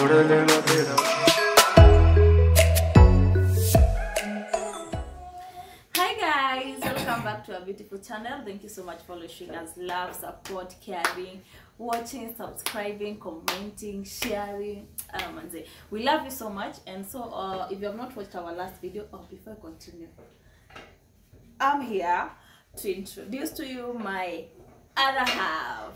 Hi guys, welcome back to our beautiful channel. Thank you so much for showing us love, support, caring, watching, subscribing, commenting, sharing. Um, and say, we love you so much. And so, uh, if you have not watched our last video, oh, before I continue, I'm here to introduce to you my other half.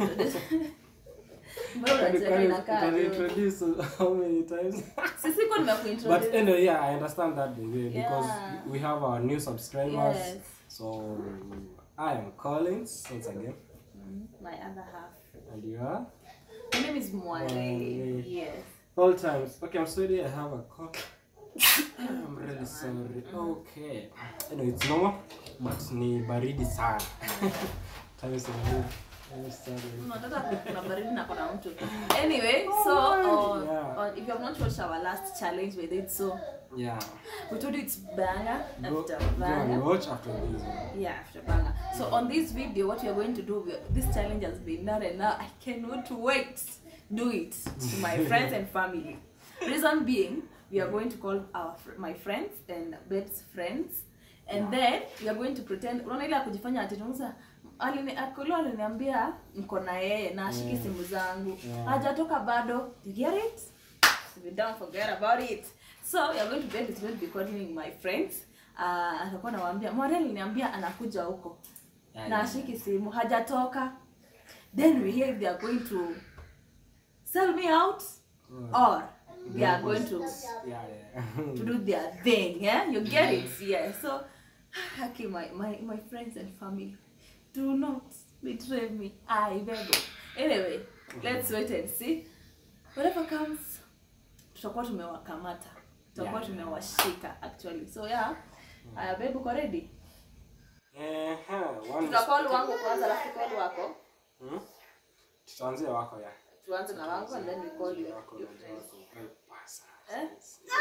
Mbona unacheka inakaa tu? introduce how many times Sisi kwa but nimekuintroduce. anyway yeah i understand that by the way because Yeah. we have our new subscribers Yes. so i am collins once again My other half. and you are My name is Mwale. Mwale. Yes. all times okay i'm sorry i have a cough i'm really sorry okay anyway it's normal but ni baridi sana times are I'm sorry. Unataka kuna baridi na kuna mtu. Anyway, so uh, Yeah. uh, if you have not watched our last challenge we did so yeah we told you it's banger go, after go and banger. watch after this one. Yeah, after banger. So on this video, what we are going to do, we this challenge has been done, and now I cannot wait do it to my friends and family. Reason being, we are going to call our fr- my friends and Beth's friends, and then we are going to pretend. Unaona ile ya kujifanya ati tunauza alini akolo aliniambia mko na yeye na ashiki Yeah. simu zangu Yeah. hajatoka bado you get it if you don't forget about it so we are going to bed is going to be calling my friends uh, atakuwa nawaambia mwarel niambia anakuja huko Yeah, na yeah, ashiki simu hajatoka then we hear if they are going to sell me out or they are going to yeah yeah to do their thing yeah you get it yeah so okay my, my, my friends and family do not betray me i beg you. anyway let's wait and see whatever comes tutakuwa tumewakamata tutakuwa Yeah. tumewashika actually so yeah aya babe uko ready Ehe, one tutakol wangu kwanza alafu call wako Hmm? tutaanzia wako ya tuanze na wangu and then we call you wako na wako. Eh, basa. Eh?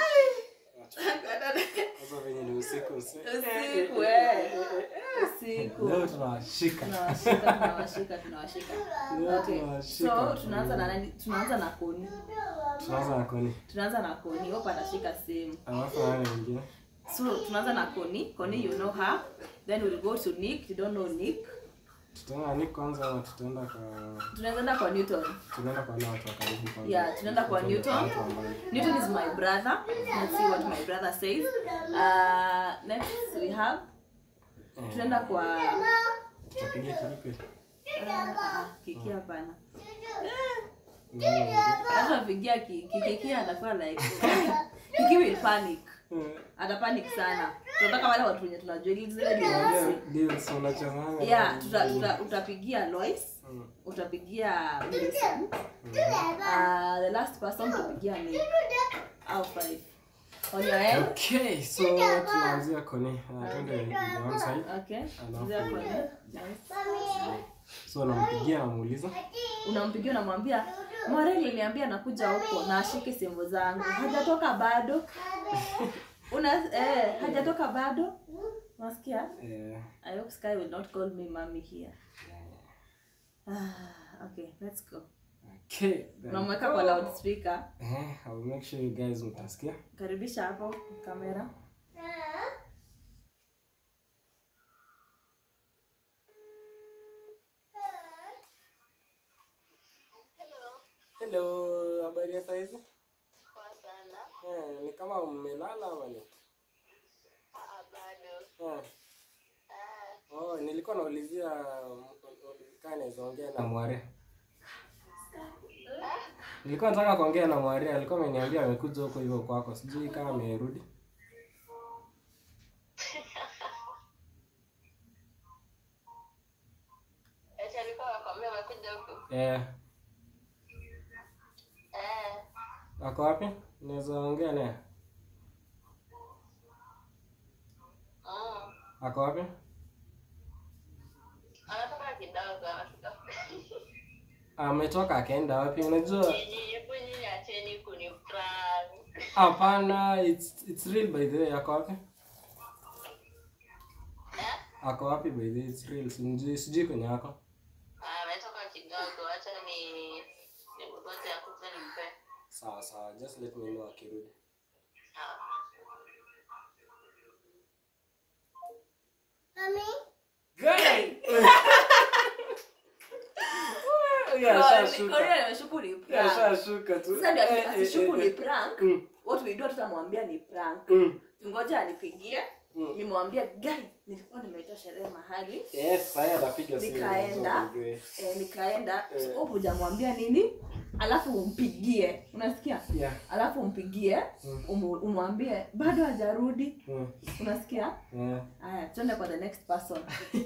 Sasa venye ni usiku usiku. usiku eh usiku Leo tunawashika. tunawashika tunawashika tunawashika Leo okay tunawashika. so tunaanza na nani tunaanza na koni Tunaanza na koni. tunaanza na koni hope anashika same Alafu nani mwingine? so tunaanza na koni koni you know her then we'll go to nick you don't know nick Tutaenda ni kwanza ama tutaenda kwa tunaenda kwa newton tunaenda kwa wale watu wa karibu kwanza. Yeah, tunaenda kwa Tunaenda Newton. watu ambao- newton is my brother let's see what my brother says uh, next we have Eh, tunaenda kwa tutapiga kilipe. uh, kiki hapana Nani mwingine? hata pigia kiki anakuwa like kiki will panic Eh, atapanic sana tunataka wale watu wenye tunajua ili zile deals. unajua deals unachezanga. yeah tuta, tuta, utapigia lois Mm. utapigia Millicent. uh, the last person utapigia Nick. au five on your end Okay, so tunaanzia koni. Ah, Twende the one side. okay Alafu- Zia kwa Nick. Nice. So nampigia namuuliza. unampigia unamwambia mwareli niambia anakuja huko na ashike simu zangu hajatoka bado una eh, hajatoka bado unasikia Eh, i hope sky will not call me mommy here ah, okay let's go okay. then- unamweka kwa loudspeaker Eh, I will make sure you guys mtasikia. karibisha hapo kamera Hello, habari ya saizi? Poa sana. Eh, ni kama mmelala ama ni? Ah, bado. Eh. Ah, Oh, nilikuwa naulizia mm, kama naweza ongea na Mware. Nilikuwa nataka kuongea na Mware, alikuwa ameniambia amekuja huko hivyo kwako. Sijui kama amerudi. eti alikuwa anakwambia amekuja huku. Eh, Eh, ako wapi? Naweza ongea naye. mm. Ako wapi? Anatoka kidogo, anatoka. Ametoka akaenda wapi? Unajua Nyinyi, hebu nyinyi acheni kuniprank. hapana, it's it's real by the way. Ako wapi? Eh? Ako wapi by the way? It's real. Sijui sijui kwenye ako. Ah, ametoka kidogo, acha ni nimgoje akuje nimpe. sawa sawa just let me know akirudi Guy! Huyu ashashuka. Korea ameshuku ni Huyu prank. ashashuka tu Sasa ndio Eh, eh, asishuku eh, ni eh. prank. Mm, What we do tutamwambia ni prank. mm, Ngoja anipigie. mm. Nimwambia guy, nilikuwa nimeita sherehe mahali. Yes, sasa atapiga simu. Nikaenda. so ujue. Eh, nikaenda Eh. so hujamwambia nini alafu umpigie unasikia Yeah. alafu umpigie Mm. umu- umwambie bado hajarudi Mm, unasikia yeah. haya tuende kwa the next person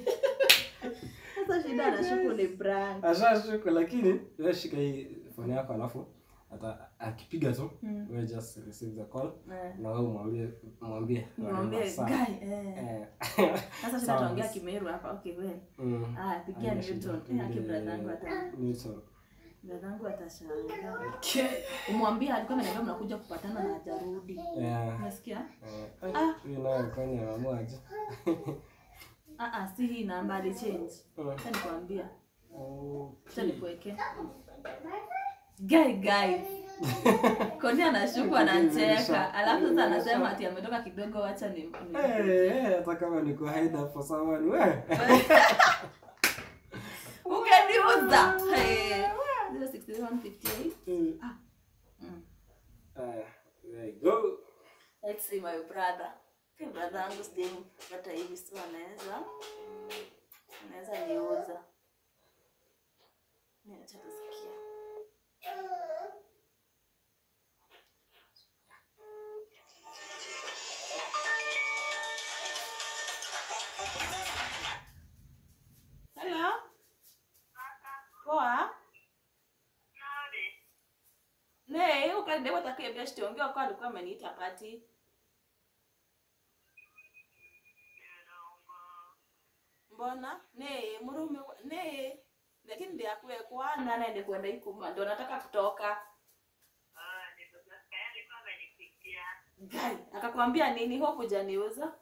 sasa shida anashuku ni brand ashashuka lakini wewe shika hii phone yako alafu ata akipiga tu Mm. wewe just receive the call Eh, na wewe mwambie mwambie nimwambie whatever, sawa. guy eh. Eh. sasa shida Sawa, tuongea miss. kimeru hapa okay wewe Mm. haya pigia Haina shida. Newton eh aki Ile- brother yangu ata Newton. brother yangu atashangaa Okay. umwambie alikuwa ameniambia mnakuja kupatana na hajarudi Yeah. unasikia Eh, ai, Ah. huyu naye kwani ameamua aje? ah ah si hii namba alichange Mm. acha nikwambia Okay. acha nikuweke guy guy koni anashuku anacheka alafu sasa anasema ati ametoka kidogo wacha ni, ni. Eh, eh, hata kama niko hide up for someone we ukeniuza Hey. 06158 Mm. Ah. Mm. Aya, there you go. Let's see my brother Hey, brother yangu sijampata hivi so anaweza anaweza niuza Mimi acha tusikie Hello. Poa. Ne, ukaenda utakiambia shtiongea kwa alikuwa ameniita pati. Mbona? Ne, murume wa- ne. Lakini ndio akue kwana naende kwenda ikuma ndio nataka kutoka. Gai, akakwambia nini ho kujaniuza?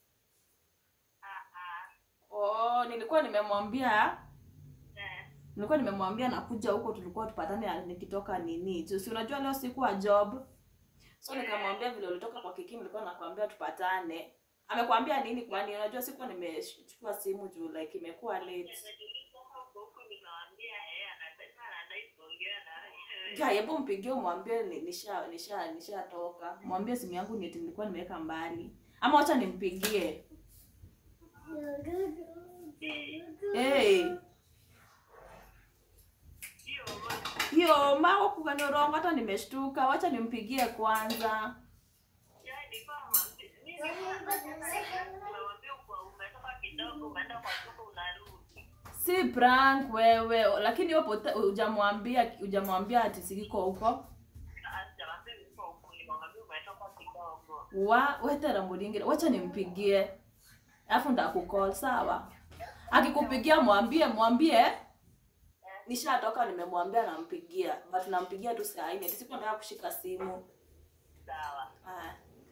Oh, nilikuwa nimemwambia nilikuwa nimemwambia nakuja huko tulikuwa tupatane nikitoka nini juu si unajua leo sikuwa job so nikamwambia vile ulitoka kwa kiki nilikuwa nakwambia tupatane amekwambia nini kwani unajua sikuwa nimechukua simu juu like imekuwa late ja hebu mpigie umwambie ni- nisha nisha nishatoka mwambie simu yangu ni eti nilikuwa nimeweka mbali ama wacha nimpigie hey. hiyo mao kukaniurongo hata nimeshtuka wacha nimpigie kwanza si prank wewe lakini wewe pote- hujamwambia hujamwambia ati sikiko huko wa wetera mulingire wacha nimpigie alafu ndakukol sawa akikupigia mwambie mwambie nishatoka nimemwambia nampigia but nampigia tu saa nne sikuwa nataka kushika simu Haya.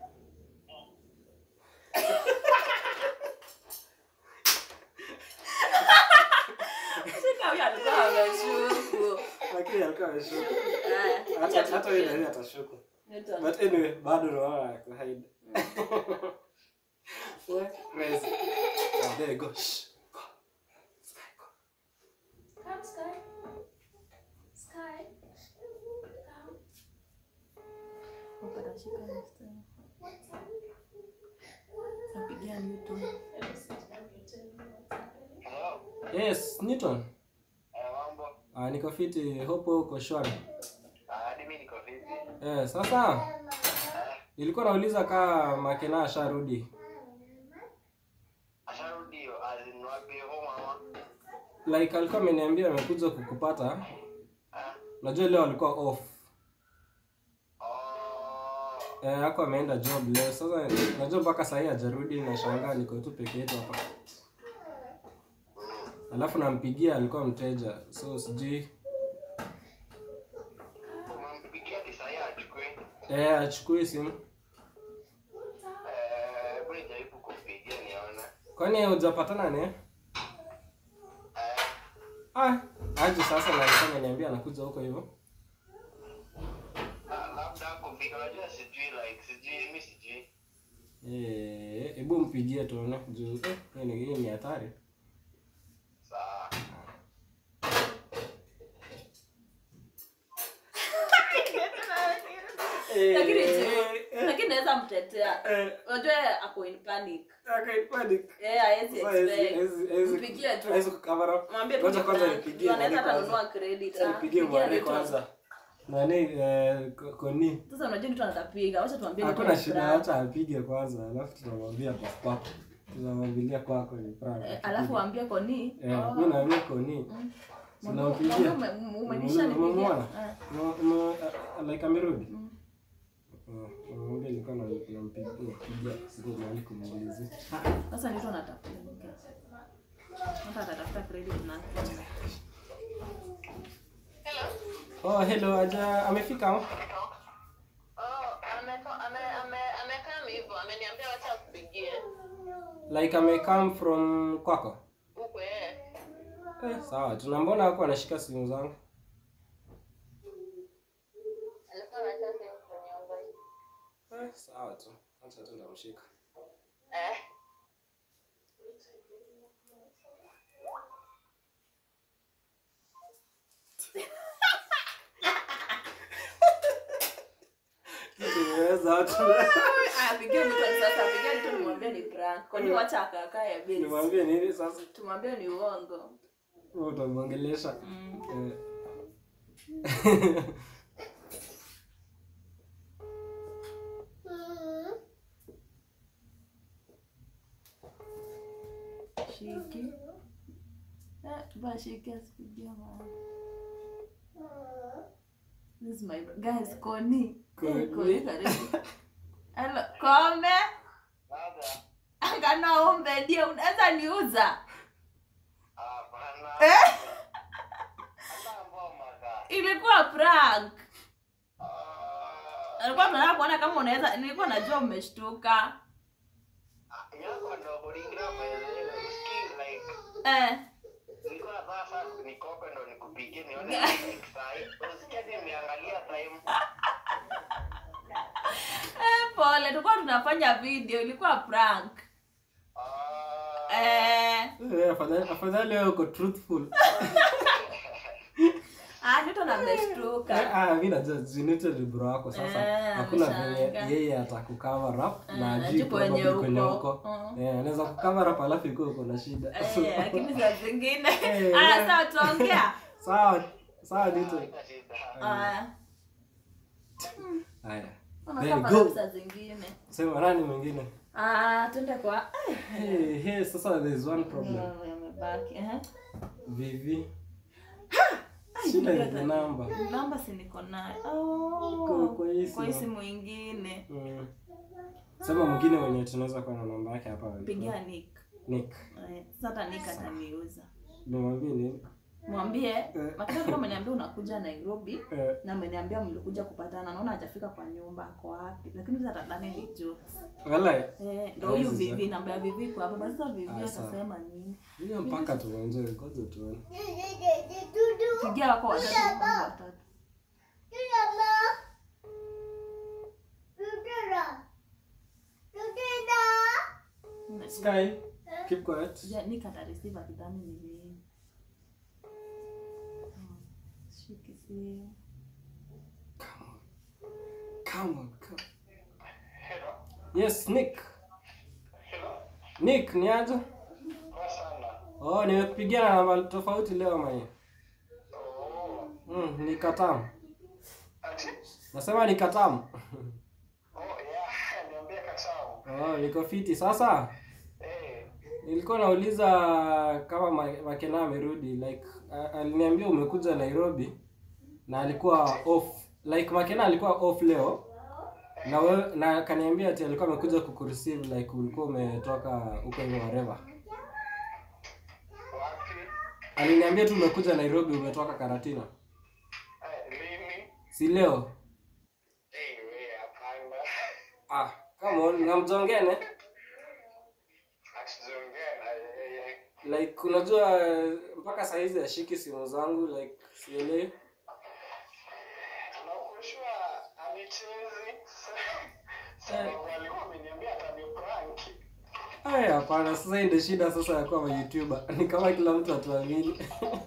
shika huyo alikuwa ameshuku Lakini alikuwa ameshuka. Haya, Hata acha hata yeye tupige. ndio atashuka. Newton. But anyway, bado naona ako hide. What? Crazy. Oh, there you go. Shh. Go. Sky, go. Come, Sky. Sky. Come. Hope atashika next time. Napigia Newton. Yes, Newton. Ah, niko fiti, hope uko shwari. Eh, sasa nilikuwa nauliza kaa Makena asharudi. Like alikuwa ameniambia amekuja kukupata. Najua leo alikuwa off. Eh, hako ameenda job leo. Sasa najua mpaka saa hii hajarudi na shangaa niko tu peke yetu hapa. Alafu nampigia alikuwa mteja. So sijui eh achukue simu. Kwani hujapatana naye? Ah, aje sasa na alikuwa ameniambia anakuja huko hivyo. hata sijui like sijui mi sijui. Eh, hebu mpigie tuone juu eh, hii ni hii ni hatari. Sawa. Lakini Eh, eh, lakini naweza mtetea eh, unajua ako in panic okay, panic. eh hawezi Sasa hawezi- expect hawezi- hawezi- Mpigie tu. hawezi kucover up. mwambie tu Ngoja ni kwanza prank. nipigie Anaweza Mwani hata kwanza. nunua credit Acha ah. nipigie Pigia Mwani Rachel. kwanza. Nani eh, ko- koni? sasa unajua mtu anatapiga wacha tuambie Hakuna Rachel shida, prank. acha apige kwanza, alafu tunamwambia kwa kwako. Tunamwambilia kwako ni prank. Eh, alafu waambie koni Eh, oh. mimi naambia koni. Mm. Tunampigia. Mwambie ume- umenisha nipigia. Umemwona? Eh. Mo- mo- uh, like amerudi? Mm. Oh, Mwambie nilikuwa na- nampigia nampigia, sikuwa mahali kumuulizia. Sasa nito natafuta. Hata atatafuta credit na. Hello. Oh, hello, aja amefika? Oh, ameko- ame- ame- amekaa hivyo, ameniambia wacha akupigie. Like ame come from kwako? Huko eh. Eh, sawa. Tunambona wako anashika simu zangu. Alikuwa anataka simu kuniomba. Eh, sawa tu. Acha tu ndamshika. Eh. Nimeweza watu. Aya, pigia Nito sasa, pigia Nito nimwambie ni prank. Kwani wacha akakae base. Nimwambie nini sasa? Tumwambie ni uongo. Wewe utamwongelesha. Mm. Eh. Shiki. Eh, ba shiki asipigie maana. This is my guys Koni. Koni. Eh, Koni karibu. Hello, Kome. Dada. Angana ombe ndio unaweza niuza. Hapana. Eh? Hata mboma ka. Ilikuwa prank. Ah, Alikuwa tunataka kuona kama unaweza nilikuwa najua umeshtuka. yako ndo kulingira maelezo. Usikii like Eh. nilikuwa nataka sasa nikope ndo nikupigie nione like sahi. Usikia nimeangalia time. Eh, pole, tulikuwa tunafanya video, ilikuwa prank. Ah, Eh, Eh, afadhali afadhali wewe uko truthful. ah, Nito na ameshtuka. Eh, ah, mimi najua Zinito ni bro wako sasa. Eh, Hakuna ameshangaa. venye yeye atakucover up Eh, na ajui ajui kwenye probably kwenye uko. uko. Mm. Eh, anaweza kucover up alafu ikuwe uko na shida. Eh, lakini saa zingine. Eh, Ah, eh. sawa tuongea. Sawa, sawa Dito. haina shida. Ah, Haya. unakaa There you go. pale saa zingine. Sema nani mwingine? Ah, twende kwa eh, Hey, hey, sasa there's one problem. mm, yamebaki. Eh. Vivi. Ai, Shida ndio ni the ta- number. Namba si niko nayo. Kwa- Oh. kwa hii Kwa hii simu. simu ingine. Mm. Sema mwingine mwenye tunaweza kuwa na namba yake hapa. Pigia Nick. Nick. Eh, Sasa hata Nick ataniuza. Nimwambie nini? Mwambie, Eh. makata kama ameniambia unakuja Nairobi Eh, na ameniambia mlikuja kupatana, naona hajafika kwa nyumba, ako wapi? Lakini sasa tadhani ni jokes. wala Eh, ndo Hawezi huyu sasa. Vivi, namba ya Vivi kwa hapa. Basi sasa Vivi Ah, sawa. atasema nini? hiyo mpaka tuenjoy, ngoja tuone. Pigia wako watatu kama watatu. Sky, keep quiet. Ja, Nick atareceive akidhani ni mimi. Hmm, Shiki simu. Come on. Come on, come. Hello. Yes, Nick. Hello. Nick, ni aje? Kwa sana. Oh, nimekupigia na namba tofauti leo mwenye. Oh. Mm, ni katamu. Ati? Nasema ni katamu. Oh, yeah. Niambie kachao. Oh, niko fiti sasa. Eh. Nilikuwa nauliza kama Ma- Makena amerudi like a- aliniambia umekuja Nairobi na alikuwa off. Like Makena alikuwa off leo. Na we, na kaniambia ati alikuwa amekuja kukureceive like ulikuwa umetoka huko hivyo whatever. Wapi? Aliniambia tu umekuja Nairobi umetoka Karatina. Eh, lini? Si leo. Eh, we hapana. Ah, come on, namjongene. Asiongea na yeye. Like unajua mpaka saa hizi ashiki simu zangu like sielewi. Na uko sure anichezi. Sababu walikuwa wameniambia ataniprank. Aya, hapana, sasa hii ndio shida sasa ya kuwa YouTuber. Ni kama kila mtu atuamini.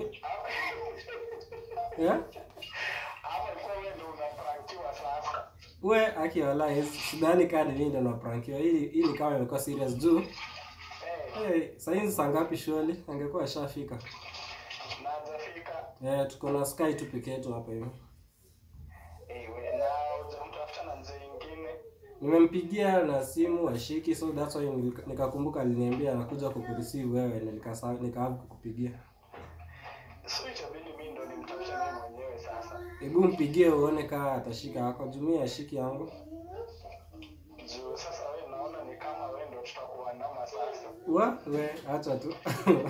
Yeah? Ama ilikuwa wewe ndio unaprankiwa sasa. We aki wallahi sidhani kama ni mimi ndo naprankiwa. Hili hili kama imekuwa serious juu. Eh, Hey, saa hizi saa ngapi shwali? Angekuwa ashafika. na hajafika. Eh, tuko na Sky tu peke yetu hapa hivi. Eh, we- na hujamtafuta na mzee ingine. Nimempigia na simu ashiki, so that's why nilika- nikakumbuka aliniambia anakuja kukureceive wewe na nikasa nikaabu kukupigia. So itabidi mimi ndo nimtafute mimi mwenyewe sasa. Hebu mpigie uone kama atashika yako. Jumia ashiki yangu. Juu sasa wewe naona ni kama wewe ndo tutakuandama sasa. Wa, we acha tu.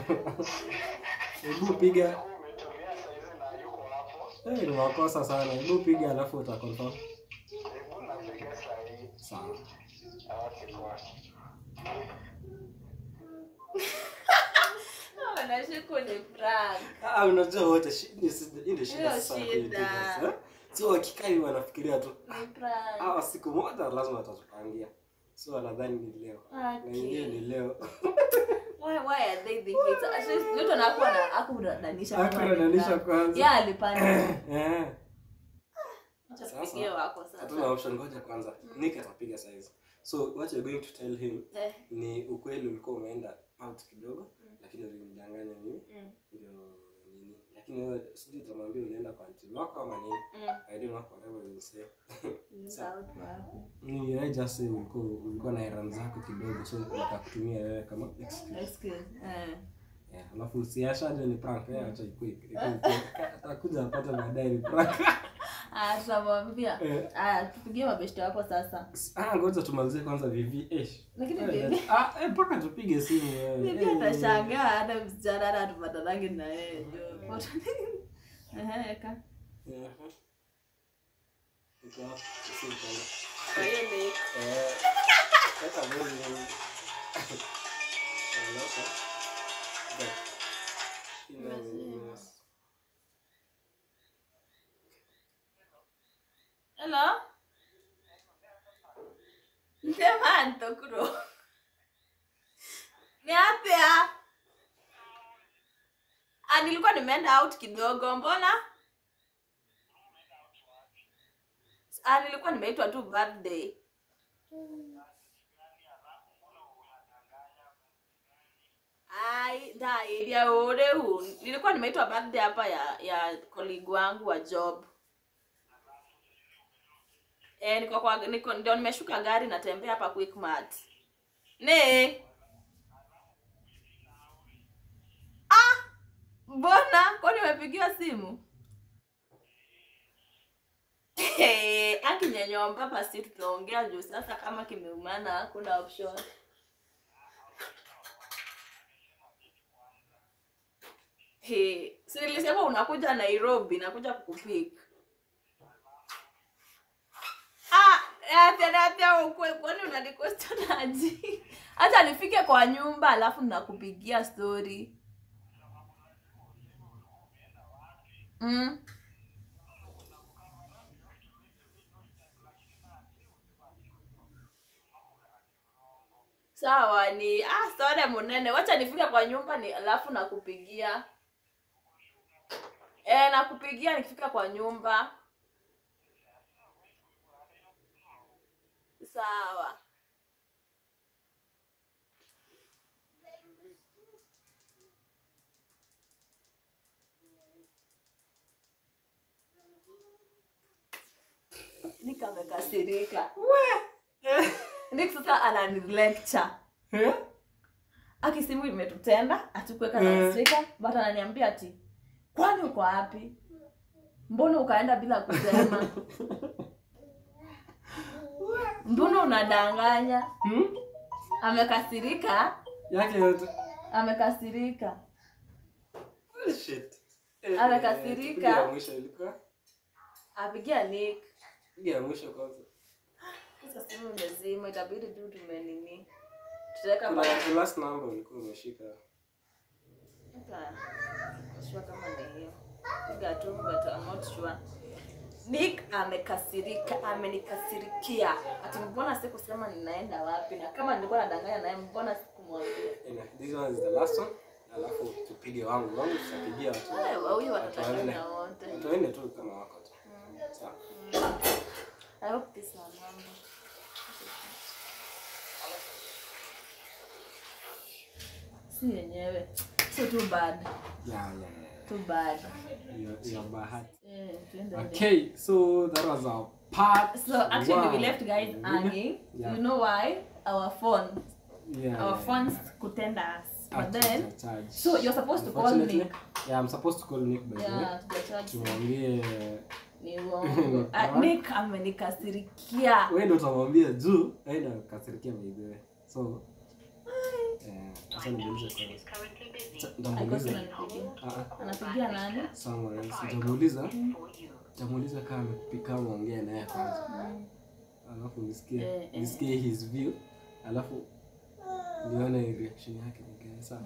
Hebu piga. Wewe umetumia saizi na yuko hapo. Eh, ni makosa sana. Hebu piga alafu utaconfirm. Hebu napiga saa hii. Sawa. Okay, poa. Wanashuku ni prank. Ah, unajua wote shi- ni si- hii ndio shida Hiyo sasa ya shida. YouTubers, eh? So wakikaa hivi wanafikiria tu Ni prank. hawa siku moja lazima watatupangia. So wanadhani ni leo. Na ingine ni leo. Why why are they the hits? Actually, mtu anakuwa na akudadanisha. kama ni Hakudanisha prank. kwanza. Yeah, alipanda. Eh. Acha Sasa, tupigie wako sasa. Hatuna option ngoja kwanza. Nick atapiga saizi. So what you're going to tell him Eh, ni ukweli ulikuwa umeenda out kidogo lakini ulimdanganya mimi mm, ndio nini. Lakini wewe sijui utamwambia unaenda kwa auntie wako ama nini. mm. I don't know whatever you say. Sawa, wapi? Ni I just say ulikuwa ulikuwa na errand zako kidogo so nikakutumia wewe kama excuse. Excuse. Eh. Yeah, alafu usiashaje ni prank eh acha ikue. ikue- ikue. Atakuja apate baadaye ni prank. Ah, tutamwambia. Eh. Ah, tupigie mabeshte wako sasa. Ah, ngoja tumalizie kwanza vivi. Eh. Lakini Eh, bibi Ah, eh, mpaka tupige simu wewe. bibi Eh, atashangaa hata msichana hata tupatanangi na yeye. jo. Ehe, eka. Mhm. Iko hapo, simu kwanza. Kwa hiyo ni Eh, sasa mimi ni- Eh, loco. Back. Ina- Lazima. Hello? Sema ntokuro. Ni apya. Ah, nilikuwa nimeenda out kidogo, mbona? Ah, nilikuwa nimeitwa tu birthday. Ai, da ya ore hu. Nilikuwa nimeitwa birthday hapa ya ya colleague wangu wa job. Eh, niko kwa niko ndio nimeshuka gari natembea hapa Quickmart. Ne? Ah! Mbona? Kwani umepigiwa simu? Hey, akinyenyomba hapa si tutaongea juu sasa kama kimeumana hakuna option. Hey, si nilisema unakuja Nairobi, nakuja kukupick. Ah, acha acha ukwe kwani unaniquestion aje? Acha nifike kwa nyumba alafu nakupigia story. Mm. Sawa ni ah story munene. Wacha nifike kwa nyumba ni alafu nakupigia. Eh, nakupigia nikifika kwa nyumba. Sawa. Nikamekasirika. Nick sasa ananilecture. Eh? Aki simu imetutenda, atukuweka Eh. na stika, but ananiambia ati kwani uko wapi? Mbona ukaenda bila kusema? Mbona unadanganya? Hmm? Amekasirika, Yake yote. amekasirika. Oh, shit. Eh, Amekasirika. eh, tupige ya mwisho ilikuwa. Apigia Nick. Piga ya mwisho kwanza. Sasa simu imezima, itabidi tu tumenini. Tutaweka Kuna pale. the last number ulikuwa umeshika. Hata sure kama ni hiyo. Piga tu, but I'm not sure. Nick amekasirika, amenikasirikia. Ati mbona sikusema ninaenda wapi na kama nilikuwa nadanganya naye mbona sikumwambia? Anyway, this one is the last one. Alafu tupige wangu. Wangu tutapigia watu. Eh, huyu watu watatanganya wanne. wote. Watu wanne tu kama wako tu. Sawa. I hope this one number. Si yenyewe. So too bad. Yeah, yeah, yeah. Too bad. Your, your bahati. Eh, tuende Okay, so that was our part. So actually we one. left guys hanging. Yeah. You know why? Our phone. Yeah, Our yeah, phones yeah. could us. But Actually, then it's a charge. so you're supposed to call Unfortunately, Nick. Yeah, I'm supposed to call Nick by the way. Yeah, tujacharge. Tumwambie Ni uongo. Ah, Nick amenikasirikia. wewe ndo utamwambia juu yeye ndo kasirikia by the way. So eh acha nimuulize kwanza. Acha- Nitamuuliza. Anapigia. Ah ah. Anapigia nani? Someone else. Nitamuuliza. Nitamuuliza kama amepika kama ongea naye kwanza. Alafu nisikie Eh, eh. nisikie his view. Alafu nione reaction yake ni gani sawa.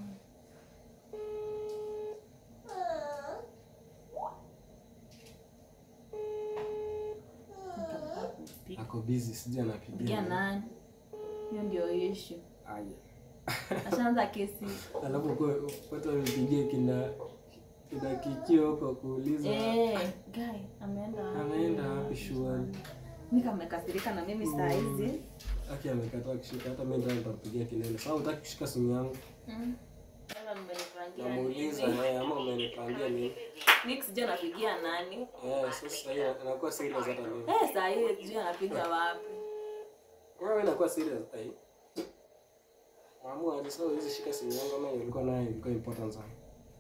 Ako busy sijui Pigia anapigia. nani? Hiyo ndio issue. Aya. Ashaanza kesi. Alafu kwa watu wamepigia kina kina kikio kwa kuuliza Eh, guy ameenda wapi? anaenda wapi shule. Nick amekasirika na mimi saa hizi. Aki amekataa kushika hata mimi ndio nitampigia kelele. Sasa hutaki kushika simu yangu. Mm. Sasa mmenipangia Namuuliza nini? yeye ama umenipangia nini? Nick sijui anapigia nani? Eh, sasa hiyo inakuwa serious hata mimi. Eh, saa hii sijui anapiga wapi. Wewe inakuwa serious hata hii. Maamua aje sasa hizi shika simu yangu ama ilikuwa nayo ilikuwa important sana.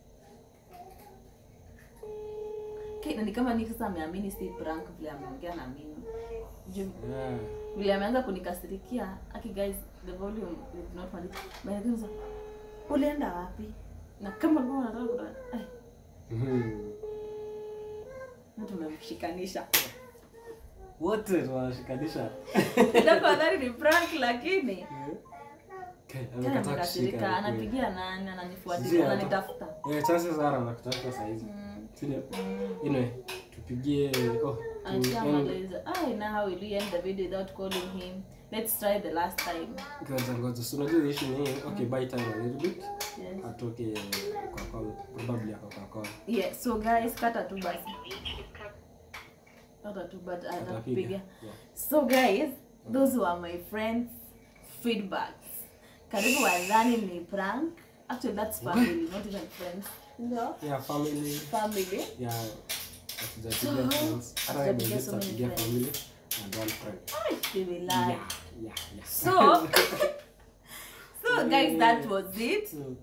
Okay, na ni kama Nick sasa ameamini si prank vile ameongea na mimi. Juu Yeah. vile ameanza kunikasirikia. Aki guys, the volume is not funny. But then ulienda wapi? Na kama ulikuwa unataka kutoa, eh, Mhm. na tumemshikanisha. Wote tunashikanisha. Ndio nadhani ni prank lakini Okay, Tena amekataa amekasirika, kushika. anapigia nani, Sijui ananifuatilia, hata. ananitafuta. Eh, chances are anakutafuta saa hizi. Mm, Sindio? mm. Anyway, tupigie oh, tu end. Ashamaliza. Ai, now how will we end the video without calling him? Let's try the last time. Ngoja ngoja. So unajua issue ni hii. Okay, buy time a little bit. Yes. Atoke kwa call, probably ako kwa call. Yeah, so guys, kata tu basi. Kata tu but Atapiga. atapiga. Yeah. So guys, those were my friends feedbacks. Karibu wadhani ni prank. Actually that's family, not even friends. No. Yeah, family. Family. Yeah. Hatujapigia So, friends. Hata hatujapigia wewe so many tutapigia friends. family and one friend. Ai, they will lie. Yeah, yeah, yeah. So, so guys, that was it. So,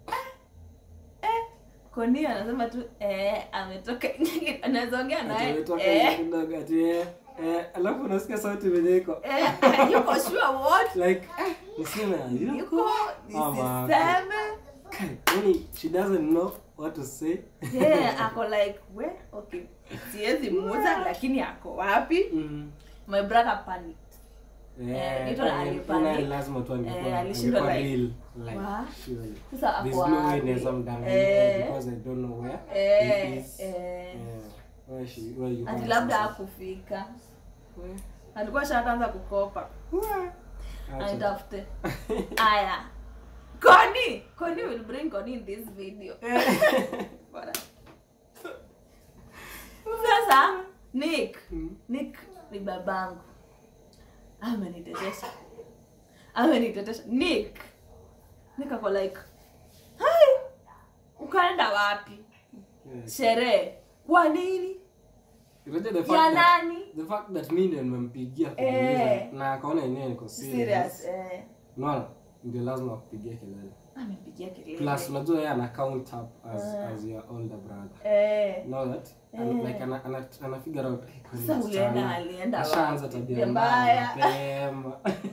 Koni anasema tu eh, ametoka anaweza ongea ati naye umetoka eh, nje kidogo, ati eh, eh, alafu unasikia sauti venye iko eh, yuko sure what like eh, niseme yuko yuko ama nisiseme yani she doesn't know what to say yeah, ako like we okay siwezi muuza lakini ako wapi Mm. my brother panicked Eh, Newton eh, alipanic. naye lazima tu angekuwa- Eh, alishindwa angekuwa like, real, like, wa? surely. sasa There's ako no way wapi naweza mdanganya Eh. because I don't know where eh, he is. eh. Eh, where she- where you ati are labda sasa. hakufika Where? alikuwa shakaanza kukopa Acha. aitafute aya koni koni will bring koni in this video Bora. sasa nick Mm. nick ni babangu amenitetesha amenitetesha nick nick ako like hai ukaenda wapi Yes. sherehe kwa nini Unajua the ya fact that- nani the fact that mi ndio nimempigia Eh. kumuuliza na akaona yenyewe niko serious serious eh unaona ndio lazima akupigia kelele amepigia kelele plus unajua yeye ana count up as, as your older brother eh know that and, like ana, ana, ana figure out hey, kwani Sasa msichana ulienda- alienda ashaanza wapi? tabia Tabia mbaya mbaya. mapema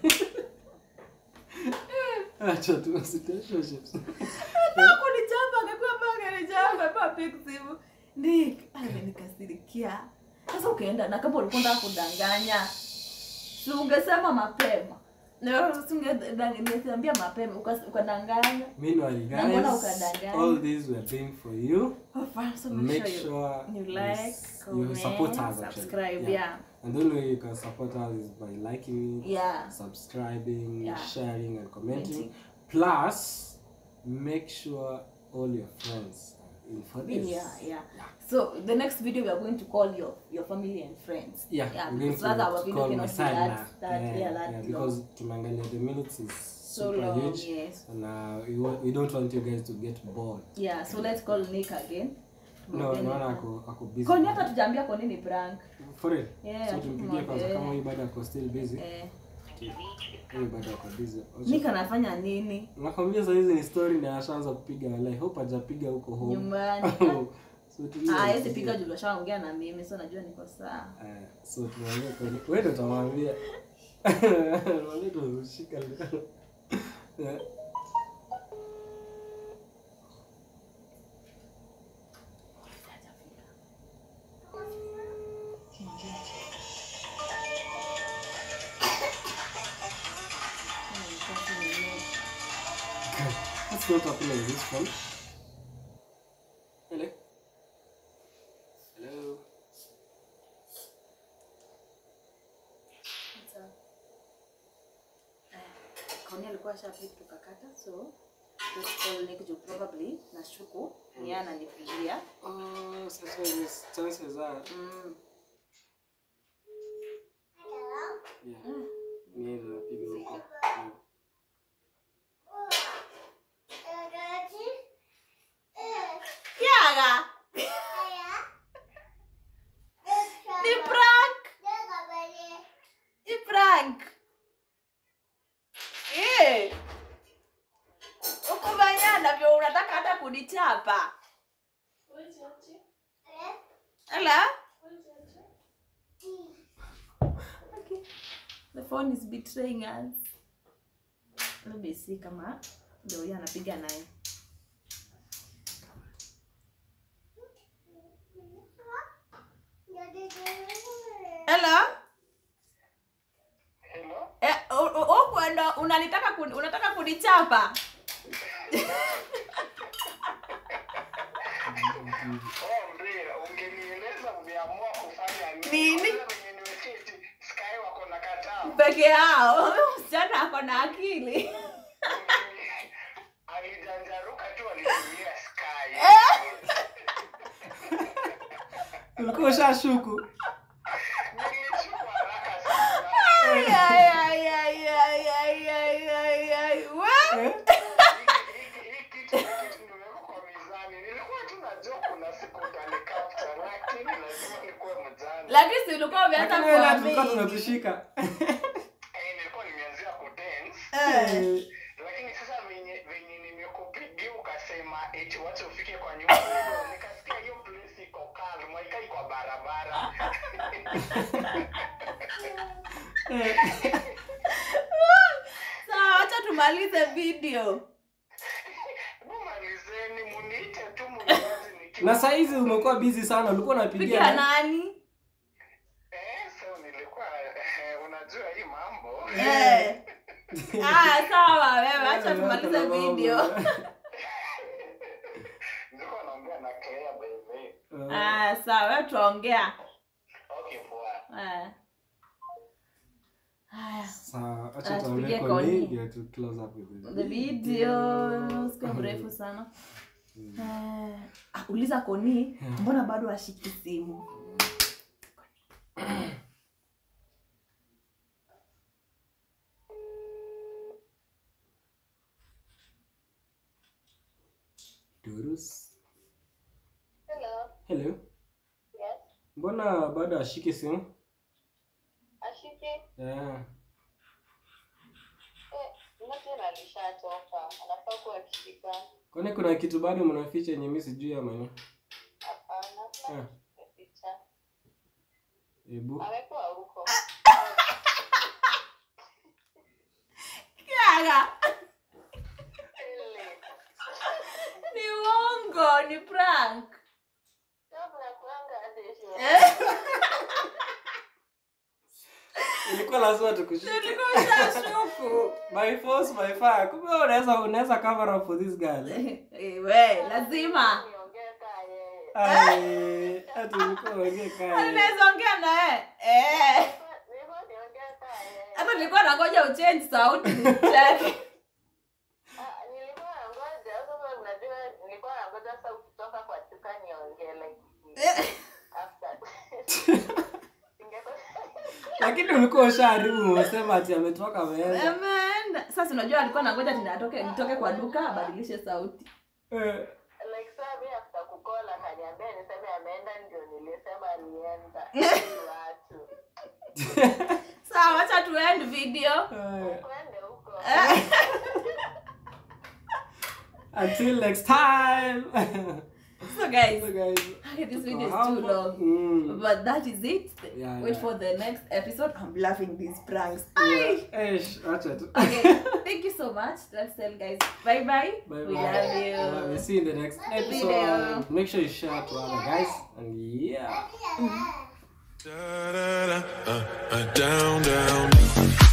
acha tu situationships Nataka kunichapa angekuwa mpaka kanichapa kwa pick simu. Nick amenikasirikia. Sasa ukaenda na kama ulikuwa unataka kudanganya. Si ungesema mapema. Niambia mapema ukas- ukadanganya. Meanwhile, Na mbona guys, ukadanganya? all these we're doing for you. Oh, fine, so Make you- sure you you like, s- you comment, support us, actually. subscribe, Yeah. yeah. And the only way you can support us is by liking it, Yeah. subscribing, Yeah. sharing, and commenting. Commenting. Plus, make sure all your friends are in for this. Yeah, yeah. So the next video we are going to call your your family and friends. Yeah, yeah. we're going Because other our to video call cannot be Masala. that that yeah, yeah, that yeah, long. because tumeangalia the minutes is so super long. huge. Yes. And uh, we, wa- we don't want you guys to get bored. Yeah. So let's call Nick again. No, Mwambie naona Nick. ako, ako busy. Kwani hata tujaambia kwa nini prank? For real? Yeah, so tumpigie kwanza mwambie. kama huyu bado ako still busy. Eh, Huyu bado ako busy. Nick anafanya nini Nakwambia saa hizi ni story na ashaanza kupiga walai. Hope hajapiga huko home. nyumbani? so tulia. Ah, yeye piga juu ashaongea na mimi, so najua niko sawa. Eh, so tunaongea kwa wewe ndo utamwambia. Mwambie tushika leo. Eh. What's not happening with this phone? Hello? Hello? Kauni alikuwa ashapiga tukakata, so let's call Nick juu probably nashuku ni yeye ananipigia. Oh, sasa hivi chances are Mm. yeah. Ni yeye ndo anapiga huko. Yeah. Kiaga. Ni prank. Ni prank. Eh. Ukubanya navyo unataka hata kunichapa. Hello? Okay. The phone is betraying us. Let me see kama ndio huyo anapiga naye. Hello? Hello? Eh, u- u- huku ndo unanitaka kuni, unataka kunichapa? Oh, Mbira, ungenieleza umeamua kufanya nini? Nini? Kwanza venye nimeketi, Sky wako na kataa. Peke yao. Msichana ako na akili. Alijanjaruka tu alitumia Sky. Ulikuwa ushashuku. Nilichukua haraka sana. Ay, ay, ay, ay, ay, ay, ay, ay, ay. Wa- Eh? Hiki- hiki kitu hiki nimeweka kwa mizani. Nilikuwa tu najua kuna siku utanikapta, lakini lazima nikuwe mjanja. Lakini si ulikuwa umeanza Lakini wewe na tulikuwa kuamini. tunatushika. Eh, nilikuwa nimeanzia kudance. Eh. lakini sasa venye venye nimekupigia ukasema eti wacha ufike kwa nyumba nikasikia hiyo place iko calm haikai kwa barabara Sawa, acha tumalize video. mumalizeni muniite tu muniazi nikiwa Na saa hizi umekuwa busy sana. Ulikuwa unapigia Piga nani? nani? eh so nilikuwa eh, unajua hii mambo Eh. Ah, sawa wewe, acha tumalize video. nilikuwa naongea na Claire baby Eh, Ah, sawa, wewe tuongea. okay poa Eh. Haya. Sawa, Ah, acha tupige tuambie kwa koni. nini ndio tu close up with The video sio mrefu sana. Eh, ah, uliza Koni, mbona bado ashiki simu? Durus. Hello. Hello. Yes. Mbona bado ashiki simu? Ashiki. Yeah. Eh, Nathan alishatoka. Anafaa kuwa akishika. Kwani kuna kitu bado mnaficha yenye mimi sijui ama ni? Hapana. Ah. Picha. Hebu. Amekuwa huko. Kiaga. Ile. Ni uongo, ni prank. Kabla kuanga hadi hiyo. Eh? Ilikuwa tulikuwa lazima tukushike Tulikuwa tushashuku. by force by fire kumbe wewe unaweza unaweza cover up for this girl Eh, we, lazima. niongee kaa yeye ai ati ulikuwa uongee kaya Unaweza ongea na yeye. Eh. nilikuwa niongee kaa yeye Hata nilikuwa nangoja uchange sauti nisicheke. Ah, nilikuwa nangoja sasa unajua nilikuwa nangoja sasa ukitoka kwa chuka niongee like after Ingekuwa- lakini ulikuwa ushaharibu umesema ati ametoka ameenda Ameenda. Sasa unajua alikuwa nangoja ati natoke nitoke kwa duka abadilishe sauti. Eh, like saa mi after kukola kaniambia niseme ameenda ndio nilisema alienda Ni watu Sawa, acha tu end video. eh. kwende huko until next time So guys, so guys okay, this video is tuko too hapa. long. Mm. But that is it. Yeah, Wait yeah. for the next episode. I'm laughing these pranks. Yeah. Eish, acha tu. Okay, thank you so much. Let's tell guys bye bye. Bye We bye. love We'll you. see you in the next episode. Video. Make sure you share to other guys. And yeah. Da, da, da, uh, uh, down, down.